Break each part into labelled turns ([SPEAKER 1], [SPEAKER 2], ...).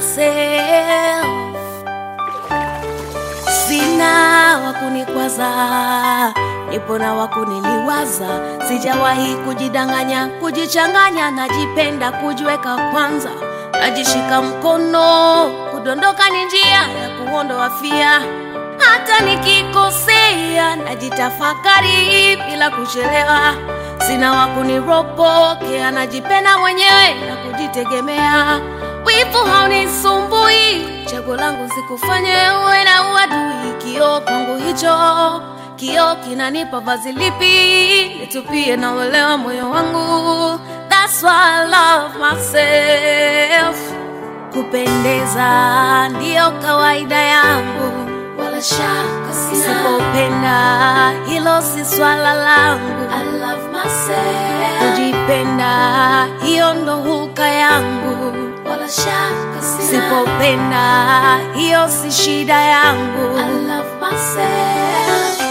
[SPEAKER 1] myself. Sina wakunikwaza, nipo na wakuniliwaza. Sijawahi kujidanganya, kujichanganya, najipenda kujiweka kwanza, najishika mkono, kudondoka ni njia ya kuondoa fia. Hata nikikosea, najitafakari bila kuchelewa. Sina wakuniropokea, najipenda mwenyewe na kujitegemea. Wivu haunisumbui, chaguo langu sikufanye uwe na uadui. Kioo kwangu hicho, kioo kinanipa vazi lipi nitupie na uelewa moyo wangu. That's why I love myself. Kupendeza ndiyo kawaida yangu, wala shaka sina. Sipopenda hilo si swala langu. I love myself. Kujipenda hiyo ndo huka yangu, wala shaka sina. Sipopenda hiyo si shida yangu. I love myself.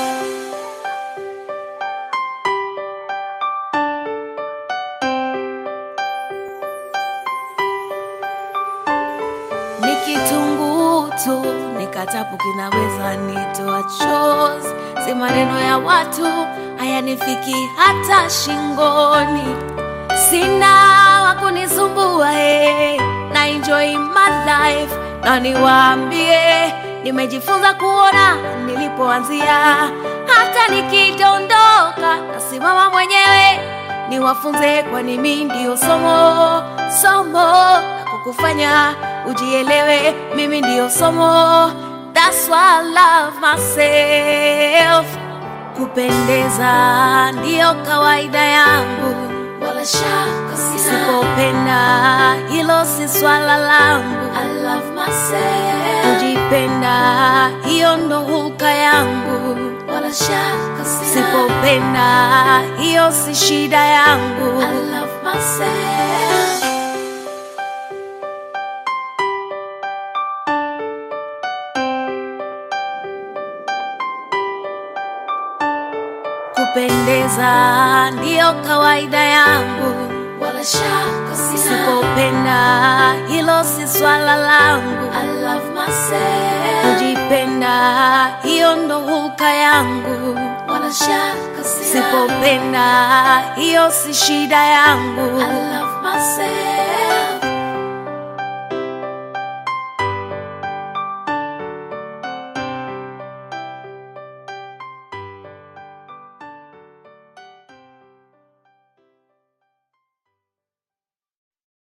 [SPEAKER 1] ni kitunguu tu, nikatapu kinaweza nitoa chozi. Si maneno ya watu hayanifiki hata shingoni. Sina wa kunisumbua eh, na enjoy my life, na niwaambie nimejifunza kuona nilipoanzia. Hata nikidondoka nasimama mwenyewe, niwafunze, kwani mimi ndio somo somo la kukufanya ujielewe. Mimi ndio somo, that's why I love myself. Kupendeza ndiyo kawaida yangu, wala shaka sina. Sipopenda hilo si swala langu. I love myself. Kujipenda hiyo ndo huka yangu, wala shaka sina. Sipopenda hiyo si shida yangu. I love myself. Kupendeza ndiyo kawaida yangu, wala shaka sina. Sipopenda hilo si swala langu. I love myself. Kujipenda hiyo ndo huka yangu, wala shaka sina. Sipopenda hiyo si shida yangu. I love myself.